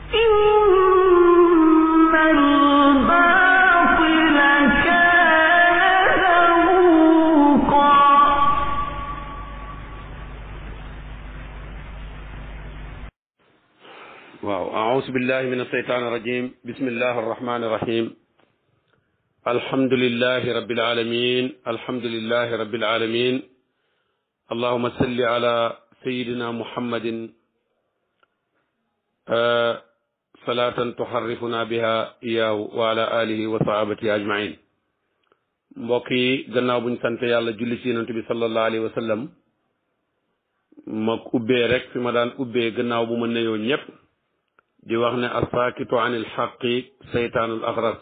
إن الباطل كان زهوقا waaw aousu billahi min alsheytan irajim bismillahi arrahmani irrahim alhamdulilahi rabbil alamin alhamdulilahi rabbil alamin allahuma salli ala sayidina muhammadin salatan tuharrifuna biha iyaahu wa ala alihi wa sahabatihi ajmain mbokk yi gannaaw buñ sant yàlla julli ci yonent bi sallallahu alayhi wa sallam ma ubbee rek fi ma daan ubbee gannaaw bu ma nuyoo ñëpp di wax ne asaakitu anil xaqi seytaanul axras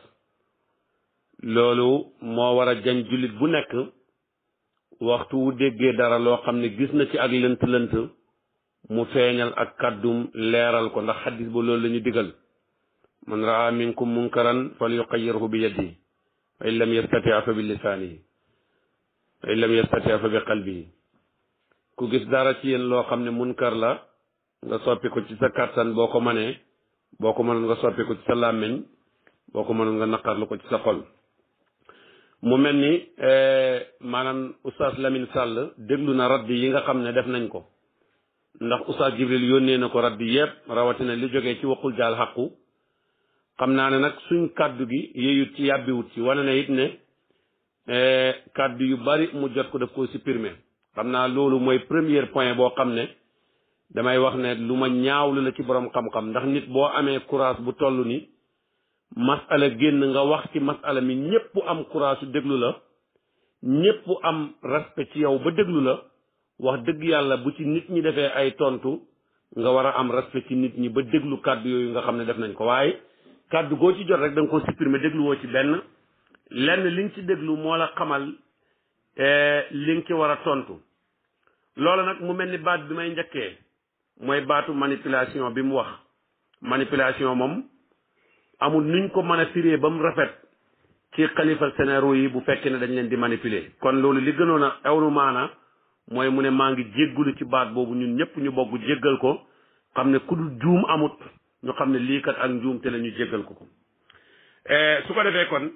loolu moo war a jañ jullit bu nekk waxtu wu déggee dara loo xam ne gis na ci ak lënt-lënt mu feeñal ak kàddum leeral ko ndax xaddis ba loolu la ñu digal man raa minkum munkaran fal yuqayyirhu bi yadihi fa in lam yastati fa bi lisaanihi fa in lam yastati fa bi qalbihi ku gis dara ci yéen loo xam ne munkar la nga soppi ko ci sa kàttan boo ko manee boo ko mënoon nga soppi ko ci sa làmmiñ boo ko mënoon nga naqarlu ko ci sa xol mu mel ni maanaam oustaz Lamine Sall déglu na radd yi nga xam ne def nañ ko ndax oustaz Jibril yónnee na ko radd yépp rawatina li jógee ci waxul jaal xaqu xam naa ne nag suñ kàddu gi yeyut ci yàbbiwut ci wane na it ne kàddu yu bari mu jot ko daf ko supprimer xam naa loolu mooy premier point boo xam ne damay wax ne lu ma ñaawlu la ci borom xam-xam ndax nit boo amee courage bu toll ni masala génn nga wax ci masala mi ñépp am courage su déglu la ñépp am respect ci yow ba déglu la wax dëgg yàlla bu ci nit ñi defee ay tontu nga war a am respect ci nit ñi ba déglu kàddu yooyu nga xam ne def nañ ko waaye kàddu goo ci jot rek da nga ko supprimer dégluwoo ci benn lenn li nga ci déglu moo la xamal li nga ci war a tontu loolu nag mu mel ni baat bi may njëkkee mooy baatu manipulation bi mu wax manipulation moom amul nuñ ko mën a firee ba mu rafet ci xalifa sénéro yi bu fekkee ne dañ leen di manipuler kon loolu li gënoon a ewnu maana mooy mu ne maa ngi jéggulu ci baat boobu ñun ñëpp ñu bokk jéggal ko xam ne ku dul juum amut ñu xam ne lii kat ak njuum te la ñu jéggal ko ko su ko defee kon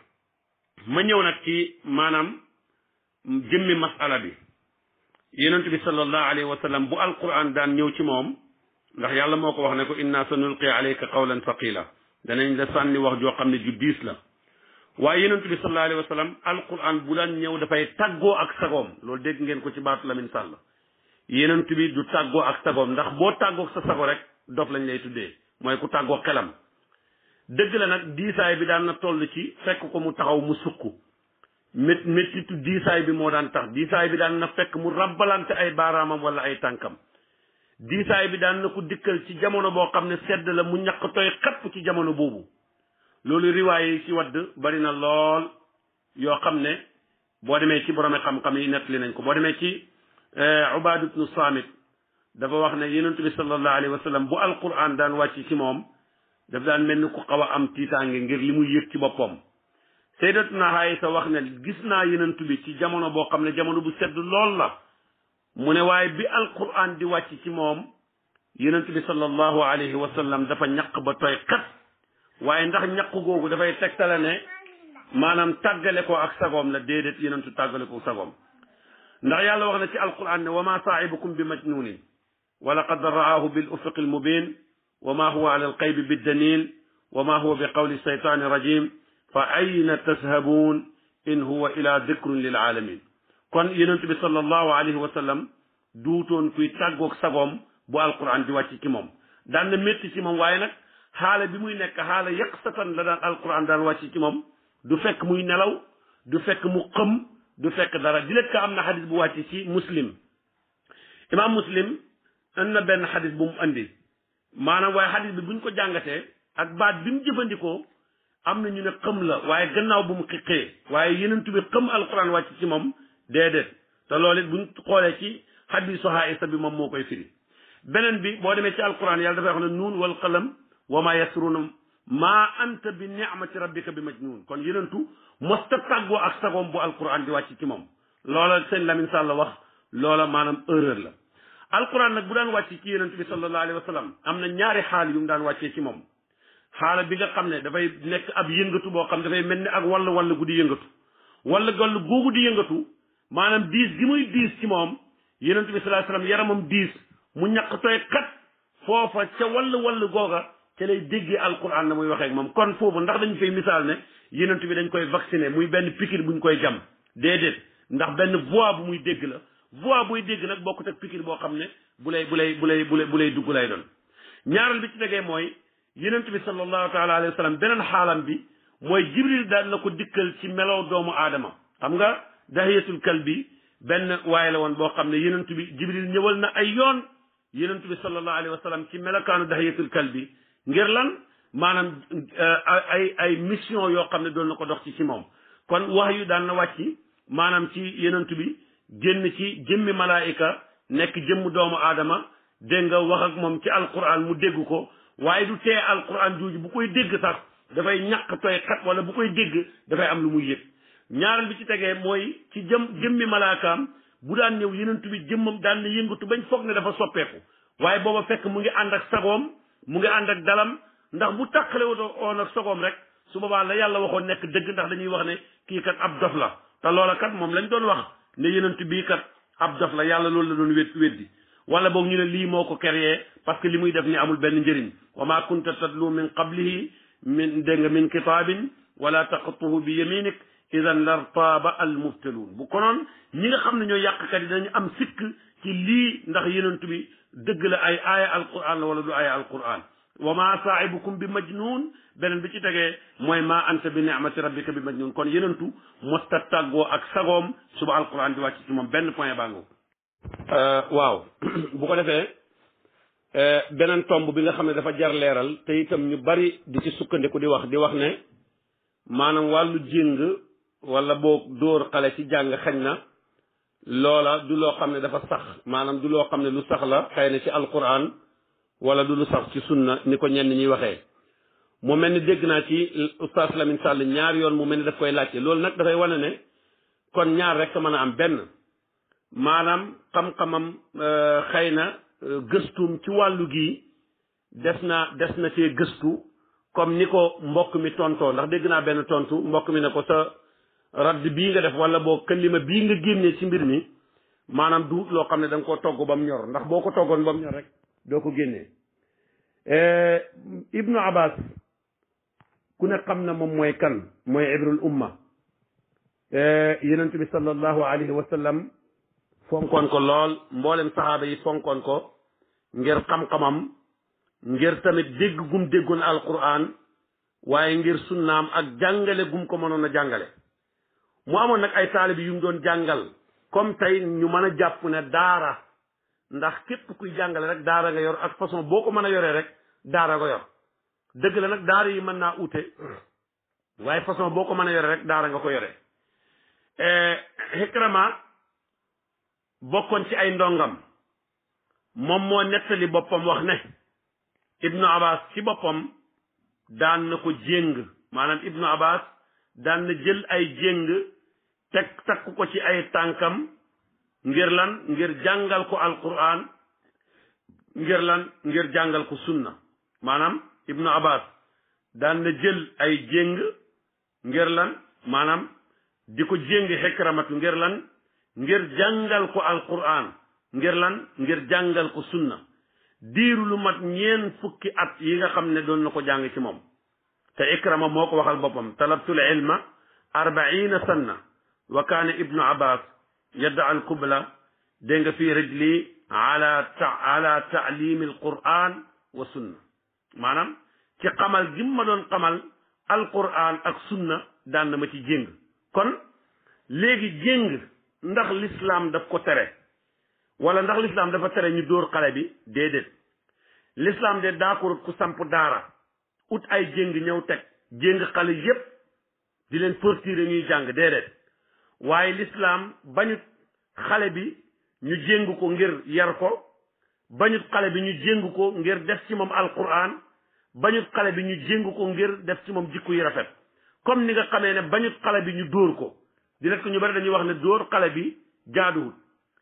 ma ñëw nag ci maanaam jëmmi masala bi yonent bi sallallahu alayhi wa sallam bu alquran daan ñëw ci moom ndax yàlla moo ko wax ne ko inna sa nulqi alayka qawlan thaqila danañ la sànni wax joo xam ne ju diis la waaye yonent bi sallallahu alayhi wa sallam alquran bu daan ñëw dafay tàggoo ak sagoom loolu dégg ngeen ko ci baatu Lamine Sall yonent bi du tàggoo ak sagoom ndax boo tàggoog sa sago rek dof lañ lay tuddee mooy ku tàggoo xelam dëgg la nag diisaay bi daan na toll ci fekk ko mu taxaw mu sukk mét méttitu diisaay bi moo daan tax diisaay bi daan na fekk mu rabbalante ay baaraamam wala ay tànkam diisaay bi daan na ko dikkal ci jamono boo xam ne sedd la mu ñaq tooy xapp ci jamono boobu loolu riwaay yi ci wadd bari na lool yoo xam ne boo demee ci borome xam-xam yi nettali nañ ko boo demee ci Ubaad ibnu Saamit dafa wax ne yonent bi sallallahu alayhi wa sallam bu alquran daan wàcc ci moom daf daan mel ni ku xaw a am tiitaange ngir li muy yëg ci boppam sayyidatuna Aysa wax ne gis naa yonent bi ci jamono boo xam ne jamono bu sedd lool la mu ne waaye bi alquran di wàcc ci moom yonent bi sallallahu alayhi wa sallam dafa ñaq ba tooy kat waaye ndax ñaq googu dafay tegtale ne maanaam tàggale ko ak sagoom la déedéet yonentu tàggale ko sagoom ndax yàlla wax na ci alquran ne wa ma saahibukum bi majnunin wa laqad ra'aahu bil ufuqi al mubin wa ma huwa ala al qaybi biddanin wa ma huwa bi qawli shaytani rajim fa ayna tashabuun in huwa ila dikrun lil alamin kon yonent bi sallallahu alayhi wa sallam duutoon kuy tàggoog sagoom bu alquran di wàcc ci moom daan na métti ci moom waaye nag xaala bi muy nekk xaala yaqsatan la daan alquran daan wàcc ci moom du fekk muy nelaw du fekk mu xëm du fekk dara di lekk am na xadis bu wàcc ci muslim imam muslim am na benn xadis bu mu andi maanaam waaye xadis bi buñ ko jàngatee ak baat bi mu jëfandikoo am na ñu ne xëm la waaye gannaaw bu mu xiqee waaye yenentu bi xëm alquran wàcc ci moom déedéet te loolu it buñ xoolee ci xadisu Aïsa bi moom moo koy firi beneen bi boo demee ci alquran yàlla dafay wax ne nuun wal qalam wa ma yasruuna maa anta bi ni'mati rabbika bi majnun kon yenentu mosta tàggoo ak sagoom bu alquran di wàcc ci moom loola sëñ Lamine Sall wax loola maanaam erreur la alquran nag bu daan wàcc ci yonent bi sallallahu alayhi wa sallam am na ñaari xaal yu mu daan wàccee ci moom xaala bi nga xam ne dafay nekk ab yëngatu boo xam dafay mel ni ak wall wall gu di yëngatu walla wall googu di yëngatu maanaam diis gi muy diis ci moom yonent bi sallallahu alayhi wa sallam yaramam diis mu ñaq tooy kat foofa ca wall wall googa ca lay déggee alquran na muy waxee ak moom kon foofu ndax dañu fay misaal ne yonent bi dañ koy vacciner muy benn pikir buñ koy jam déedéet ndax benn voix bu muy dégg la voix buy dégg nag bokkut ak pikir boo xam ne bu lay bu lay bu lay bu lay bu lay dugg lay doon ñaareel bi ci tegee mooy yonent bi sallallahu taala alayhi wa sallam beneen xaalam bi mooy jibril daan na ko dikkal ci melow doomu aadama xam nga dahiyatul kalbi benn waaye la woon boo xam ne yonent bi jibril ñëwal na ay yoon yonent bi sallallahu alayhi wa sallam ci melokaanu dahiyatul kalbi ngir lan maanaam ay ay mission yoo xam ne doon na ko dox ci ci moom kon wax yu daan na wàcc maanaam ci yonent bi génn ci jëmmi malaayika nekk jëmm doomu aadama dégg nga wax ak moom ci alquran mu dégg ko waaye du tee alquran jooju bu koy dégg sax dafay ñàkk tooy xat wala bu koy dégg dafay am lu muy yëg ñaareel bi ci tegee mooy ci jëm jëmmi malaakaam bu daan ñëw yonent bi jëmmam daan na yëngatu bañ foog ne dafa soppeeku waaye booba fekk mu ngi ànd ak sagoom mu ngi ànd ak dalam ndax bu tàqale woon ak sagoom rek su boobaa la yàlla waxoon nekk dëgg ndax dañuy wax ne kii kat ab dof la te loola kat moom lañ doon wax ne yonent bii kat ab dof la yàlla loolu la doon wét weddi wala boog ñu ne lii moo ko créé parce que li muy def ni amul benn njëriñ wa ma kunta tatlu min qablihi min dégg nga min kitaabin wala taqtuhu bi yaminik idan lartaaba al mubtaluun bu konoon ñi nga xam ne ñoo yàqkat yi dañu am sikk ci lii ndax yonent bi dëgg la ay aaya alquran la wala du aaya alquran wa ma saahibukum bi majnun beneen bi ci tegee mooy ma anta bi ni'mati rabbika bi majnun kon yenentu mosta tàggoo ak sagoom suba alquran di wàcc ci moom benn point bàngo waaw bu ko defee beneen tomb bi nga xam ne dafa jar leeral te itam ñu bari di ci sukkandiku di wax di wax ne maanaam wàllu jéng wala boo dóor xale ci jàng xañ na loola du loo xam ne dafa sax maanaam du loo xam ne lu sax la xëy na ci alquran wala du lu sax ci sunna ni ko ñenn ñuy waxee mu mel ni dégg naa ci oustaz Lamine Sall ñaar yoon mu mel ni daf koy laajte loolu nag dafay wane ne kon ñaar rek mën a am benn maanaam xam-xamam xëy na gëstuum ci wàllu gi des na des na cee gëstu comme ni ko mbokk mi tontoo ndax dégg naa benn tontu mbokk mi ne ko sa radd bii nga def wala boo kalima bii nga génnee ci mbir mi maanaam du loo xam ne da nga koo togg ba mu ñor ndax boo ko toggoon ba mu ñor rek doo ko génnee ibnu abbas ku ne xam na moom mooy kan mooy ibrul umma yenent bi sallallahu alayhi wa sallam fonkoon ko lool mboolem saxaaba yi fonkoon ko ngir xam-xamam ngir tamit dégg gum déggoon alquran waaye ngir sunnaam ak jàngale gum ko mënoon a jàngale mu amoon nag ay taalibi yu mu doon jàngal comme tey ñu mën a jàpp ne daara ndax képp kuy jàngale rek daara nga yor ak façon boo ko mën a yoree rek daara nga yor dëgg la nag daara yi mën naa ute waaye façon boo ko mën a yore rek daara nga ko yore Ikrama bokkoon ci ay ndongam moom moo nettali boppam wax ne Ibnu Abbas ci boppam daan na ko jéng maanaam Ibnu Abbas daan na jël ay jéng teg takk ko ci ay tànkam ngir lan ngir jàngal ko alquran ngir lan ngir jàngal ko sunna maanaam Ibnu Abbas daan na jël ay jéng ngir lan maanaam di ko jéng xekramatu ngir lan ngir jàngal ko alquran ngir lan ngir jàngal ko sunna diiru lu mat ñeen fukki at yi nga xam ne doon na ko jàng ci moom te ikrama moo ko waxal boppam talabtul ilma arbaina sanna wa kaana ibnu abbas yadda al kubla dégg nga fii rijli ala ta ala taalimi alquran wa sunna maanaam ci xamal gi ma doon xamal alquran ak sunna daan na ma ci jéng kon léegi jéng ndax l'islam daf ko tere wala ndax l'islam dafa tere ñu dóor xale bi déedéet l'islam de d'accord ku samp daara ut ay jéng ñëw teg jéng xale yépp di leen torturer ñuy jàng déedéet waaye l'islam bañut xale bi ñu jéng ko ngir yar ko bañut xale bi ñu jéng ko ngir def ci moom alquran bañut xale bi ñu jéng ko ngir def ci moom jikko yi rafet comme ni nga xamee ne bañut xale bi ñu dóor ko di ko ñu bari dañuy wax ne dóor xale bi jaaduwut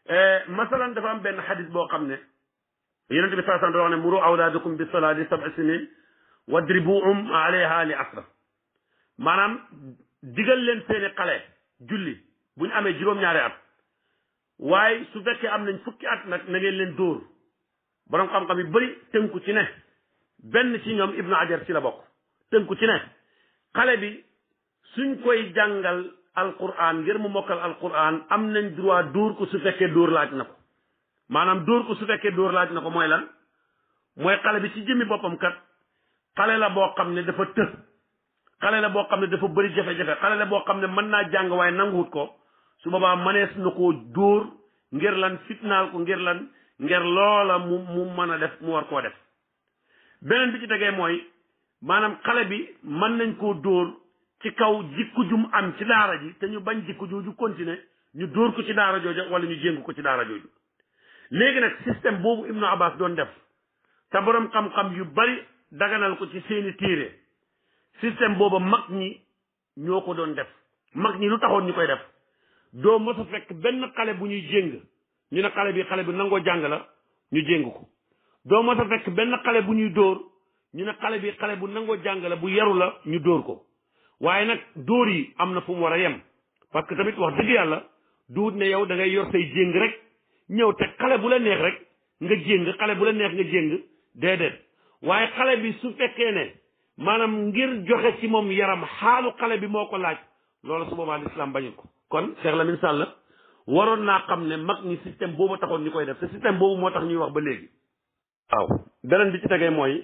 masalan dafa am benn xadis boo xam ne yonente bi saa sallam da wax ne muru awlaadakum bi salaati sab'a sinin wadribuhum alayha li asra maanaam digal leen seeni xale julli bu ñu amee juróom-ñaari at waaye su fekkee am nañ fukki at nag na ngeen leen dóor borom xam-xam yu bëri tënku ci ne benn ci ñoom ibnu ajar ci la bokk tënku ci ne xale bi suñ koy jàngal alquran ngir mu mokkal alquran am nañ droit dóor ko su fekkee dóor laaj na ko maanaam dóor ko su fekkee dóor laaj na ko mooy lan mooy xale bi ci jëmmi boppam kat xale la boo xam ne dafa të xale la boo xam ne dafa bëri jafe-jafe xale la boo xam ne mën naa jàng waaye nanguwut ko su boobaa mënees na koo dóor ngir lan fitnaal ko ngir lan ngir loola mu mu mën a def mu war koo def beneen bi ci tegee mooy maanaam xale bi mën nañ koo dóor ci kaw jikku jum am ci daara ji te ñu bañ jikku jooju continuer ñu dóor ko ci daara jooja wala ñu jéng ko ci daara jooju léegi nag système boobu Ibnu Abbas doon def te borom xam-xam yu bari daganal ko ci seeni téere système booba mag ñi ñoo ko doon def mag ñi lu taxoon ñu koy def doo mos a fekk benn xale bu ñuy jéng ñu ne xale bi xale bi nangoo jàng la ñu jéng ko doo mos a fekk benn xale bu ñuy dóor ñu ne xale bi xale bu nangoo jàng la bu yaru la ñu dóor ko waaye nag dóor yi am na fu mu war a yem parce que tamit wax dëgg yàlla duut ne yow da ngay yor say jéng rek ñëw te xale bu la neex rek nga jéng xale bu la neex nga jéng déedéet waaye xale bi su fekkee ne maanaam ngir joxe ci moom yaram xaalu xale bi moo ko laaj loolu su boobaa lislaam bañu ko kon Cheikh Lamine Sall waroon naa xam ne mag ñi système boobu taxoon ñu koy def te système boobu moo tax ñuy wax ba léegi waaw beneen bi ci tegee mooy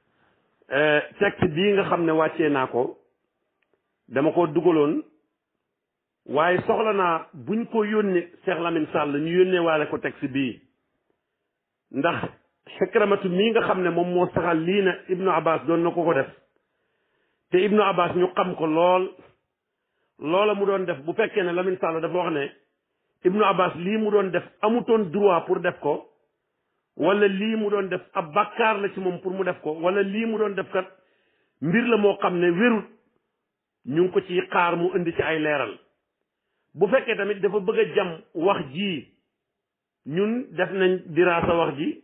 texte bii nga xam ne wàccee naa ko dama ko dugaloon waaye soxla naa buñ ko yónnee Cheikh Lamine Sall ñu yónnee waale ko texte bii ndax xekramatu mii nga xam ne moom moo saxal lii na Ibnu Abbas doon na ko ko def te Ibnu Abbas ñu xam ko lool loola mu doon def bu fekkee ne Lamine Sall dafa wax ne Ibnu Abbas lii mu doon def amutoon droit pour def ko wala lii mu doon def ab bàkkaar la ci moom pour mu def ko wala lii mu doon def kat mbir la moo xam ne wérut ñu ngi ko ci xaar mu indi ci ay leeral bu fekkee tamit dafa bëgg a jam wax ji ñun def nañ diraasa wax ji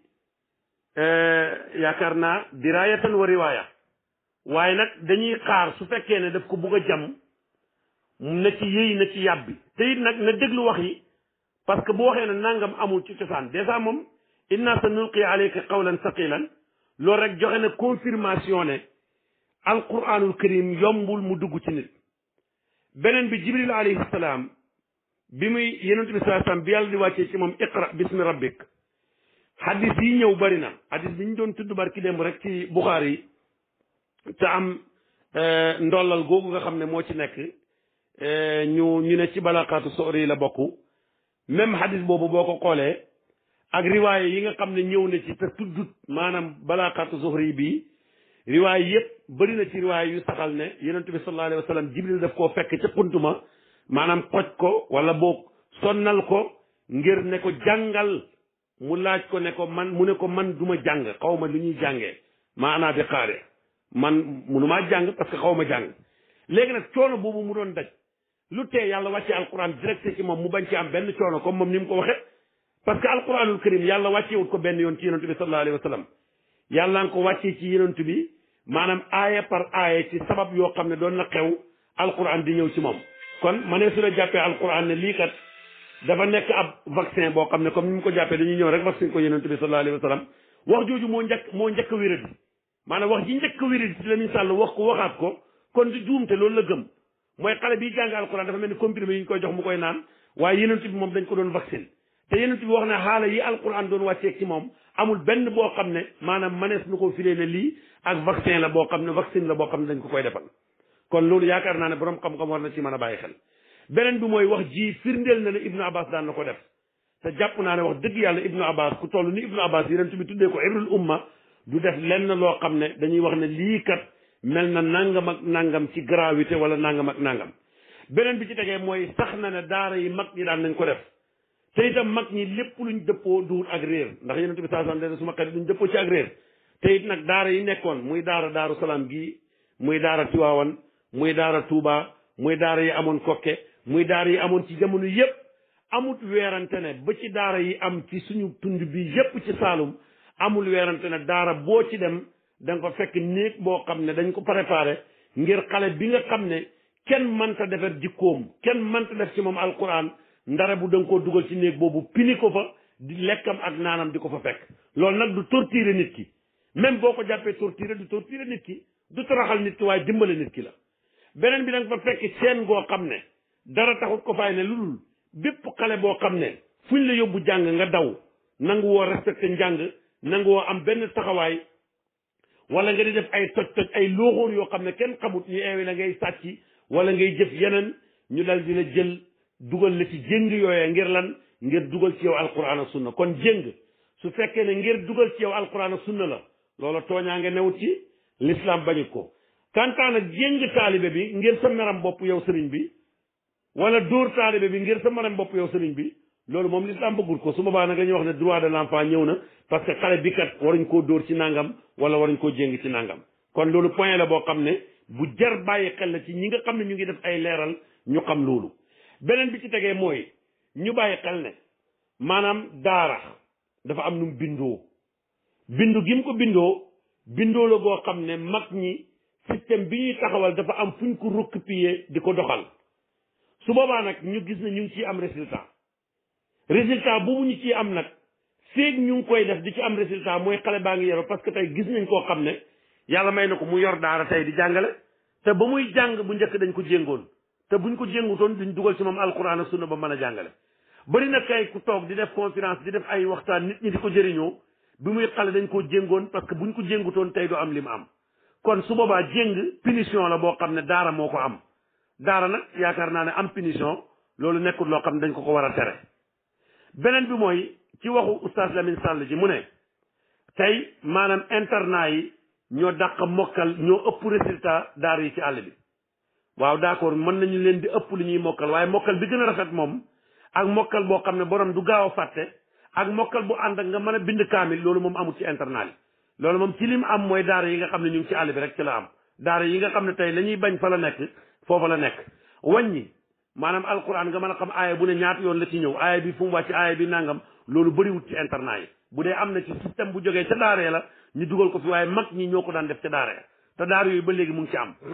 yaakaar naa diraayatan wa riwaaya waaye nag dañuy xaar su fekkee ne daf ko bëgg a jam na ci yëy na ci yàbbi te it nag na déglu wax yi parce que bu waxee ne nangam amul ci cosaan dèjà moom inna sa nulqi alayka qawlan saqilan loolu rek joxe na confirmation ne alquranul karim yombul mu dugg ci nit beneen bi jibril alayhi salaam bi muy yonent bi saa salaam bi yàlla di wàccee ci moom iqra bismi rabbik hadis yi ñëw bari na hadis bi ñu doon tudd barki démb rek ci buxaar yi te am ndollal googu nga xam ne moo ci nekk ñu ñu ne ci balaqaatu soori yi la bokk même hadis boobu boo ko xoolee ak riwaaye yi nga xam ne ñëw na ci te tuddut maanaam balaqaatu zuhri bi riwaay yëpp bëri na ci riwaay yu saxal ne yonent bi sallallahu alayhi wa sallam jibril daf koo fekk ca xuntuma maanaam xoj ko wala boog sonnal ko ngir ne ko jàngal mu laaj ko ne ko man mu ne ko man du ma jàng xaw ma lu ñuy jàngee maanaa bi xaare man munumaa jàng parce que xaw ma jàng léegi nag coono boobu mu doon daj lu tee yàlla wàcce alquran direct ci moom mu bañ ci am benn coono comme moom ni mu ko waxe parce que alquranul karim yàlla wàccewut ko benn yoon ci yonent bi sallallahu alayhi wa sallam yàlla nga ko wàccee ci yonent bi maanaam aaya par aaya ci sabab yoo xam ne doon na xew alquran di ñëw ci moom kon ma ne su la jàppee alquran ne lii kat dafa nekk ab vaccin boo xam ne comme ni mu ko jàppee dañuy ñëw rek vaccin ko yonent bi sallallahu alayhi wa sallam wax jooju moo njëkk moo njëkk a wéradi maanaam wax ji njëkk a wéradi ci Lamine Sall wax ko waxaat ko kon di juumte loolu la gëm mooy xale bi jàng alquran dafa mel ni comprimé yi ñu koy jox mu koy naan waaye yonent bi moom dañ ko doon vaccin te yonent bi wax ne xaala yi alquran doon wàccee ci moom amul benn boo xam ne maanaam manees nu ko filee ne lii ak vaccin la boo xam ne vaccine la boo xam ne dañ ko koy defal kon loolu yaakaar naa ne borom xam-xam war na ci mën a bàyyi xel beneen bi mooy wax ji firndeel na ne ibnu abbas daan na ko def te jàpp naa ne wax dëgg yàlla ibnu abbas ku toll ni ibnu abbas yonent bi tuddee ko ibrul umma du def lenn loo xam ne dañuy wax ne lii kat mel na nangam ak nangam ci gravité wala nangam ak nangam beneen bi ci tegee mooy sax na ne daara yi mag ñi daan nañ ko def te itam mag ñi lépp luñ dëppoo duwul ak réer ndax yonent bi saa sallam suma xarit duñ dëppoo ci ak réer te it nag daara yi nekkoon muy daara daaru salaam gii muy daara tiwaawan muy daara tuuba muy daara yi amoon kokke muy daara yi amoon ci jamono yépp amut weerante ne ba ci daara yi am ci suñu tund bi yépp ci Saalum amul weerante ne daara boo ci dem da nga ko fekk néeg boo xam ne dañ ko préparé ngir xale bi nga xam ne kenn mënta defar jikkoom kenn mënta def ci moom alquran ndara bu da nga koo dugal ci néeg boobu pini ko fa di lekkam ak naanam di ko fa fekk loolu nag du torturer nit ki même boo ko jàppee torturer du torturer nit ki du toroxal nit ki waaye dimbale nit ki la beneen bi da nga fa fekk seen goo xam ne dara taxut ko fay ne lu dul bépp xale boo xam ne fuñ la yóbbu jàng nga daw nangu woo respecté njàng nangu woo am benn taxawaay wala nga di def ay toj toj ay looxoor yoo xam ne kenn xamut ñu eewi la ngay sàcc wala ngay jëf yeneen ñu dal di la jël dugal la ci jéng yooyee ngir lan ngir dugal ci yow alquran ak sunna kon jéng su fekkee ne ngir dugal ci yow alquran ak sunna la loola tooñaa nga newut ci l'islam bañu ko kantaan ak jéng taalibe bi ngir sa meram bopp yow sëriñ bi wala dóor taalibe bi ngir sa meram bopp yow sëriñ bi loolu moom l'islam bëggul ko su boobaa nag dañuy wax ne droit de l'enfant ñëw na parce que xale bi kat waruñ koo dóor ci nangam wala waruñ koo jéng ci nangam kon loolu point la boo xam ne bu jar bàyyi xel la ci ñi nga xam ne ñu ngi def ay leeral ñu xam loolu beneen bi ci tegee mooy ñu bàyyi xel ne maanaam daara dafa am nu mu bindoo bindu gi mu ko bindoo bindoo la goo xam ne mag ñi système bi ñuy taxawal dafa am fuñ ko recopier di ko doxal su boobaa nag ñu gis ne ñu ngi ciy am résultat résultat boobu ñu ciy am nag feeg ñu ngi koy def di ci am résultat mooy xale baa ngi yoro parce que tey gis nañ koo xam ne yàlla may na ko mu yor daara tey di jàngale te ba muy jàng bu njëkk dañ ko jéngoon te buñ ko jéngutoon duñ dugal ci moom alquran ak sunna ba mën a jàngale bari na kay ku toog di def conférence di def ay waxtaan nit ñi di ko jëriñoo bi muy xale dañ koo jéngoon parce que buñ ko jéngutoon tey du am li mu am kon su boobaa jéng punition la boo xam ne daara moo ko am daara nag yaakaar naa ne am punition loolu nekkul loo xam ne dañ ko ko war a tere beneen bi mooy ci waxu oustaz Lamine Sall ji mu ne tey maanaam internat yi ñoo dàq mokkal ñoo ëpp résultat daara yi ci àll bi waaw d'accord mën nañu leen di ëpp lu ñuy mokkal waaye mokkal bi gën a rafet moom ak mokkal boo xam ne borom du gaaw a fàtte ak mokkal bu ànd ak nga mën a bind kaamil loolu moom amul ci internat yi loolu moom ci lim am mooy daara yi nga xam ne ñu ngi ci àll bi rek ci la am daara yi nga xam ne tey la ñuy bañ fa la nekk foofa la nekk wàññi maanaam alquran nga mën a xam aaya bu ne ñaata yoon la ci ñëw aaya bi fu mu wàcc aaya bi nangam loolu bëriwut ci internat yi bu dee am na ci système bu jógee ca daara la ñu dugal ko fi waaye mag ñi ñoo ko daan def ca daara ya te daara yooyu ba léegi mu ngi ci am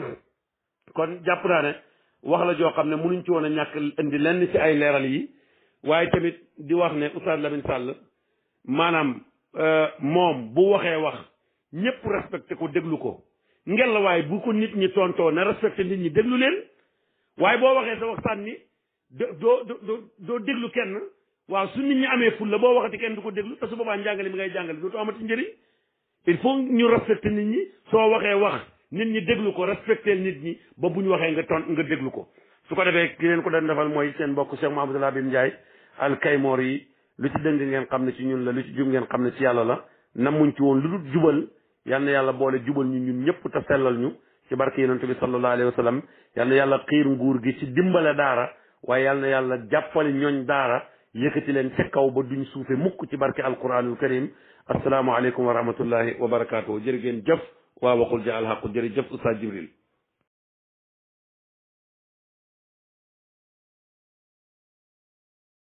kon jàpp naa ne wax la joo xam ne mënuñ ci woon a ñàkk indi lenn ci ay leeral yi waaye tamit di wax ne Oustaz Lamine Sall maanaam moom bu waxee wax ñëpp respecté ko déglu ko ngel la waaye bu ko nit ñi tontoo na respecté nit ñi déglu leen waaye boo waxee sa wax sànni doo doo doo déglu kenn waaw su nit ñi amee ful la boo waxati kenn du ko déglu te su boobaa njàngale mi ngay jàngale dootu amati njëriñ il faut ñu respecté nit ñi soo waxee wax nit ñi déglu ko respecté nit ñi ba bu ñu waxee nga ton nga déglu ko su ko defee ki leen ko doon defal mooy seen mbokk Cheikh Mouhamadou Labib Ndiaye al Kaymoor yi lu ci dëng ngeen xam ne ci ñun la lu ci jub ngeen xam ne ci yàlla la namuñ ci woon lu dul jubal yal na yàlla boole jubal ñu ñun ñëpp te sellal ñu ci barke yonent bi sallallahu alayhi wa sallam yal na yàlla xiir nguur gi ci dimbale daara waaye yal na yàlla jàppale ñooñ daara yëkkati leen ca kaw ba duñ suufe mukk ci barke alquranul karim assalaamu aleykum wa rahmatullahi wa barakaatuhu jërë ngeen jëf waa waxul ja alxaqu jërëjëf Oustaz Jibril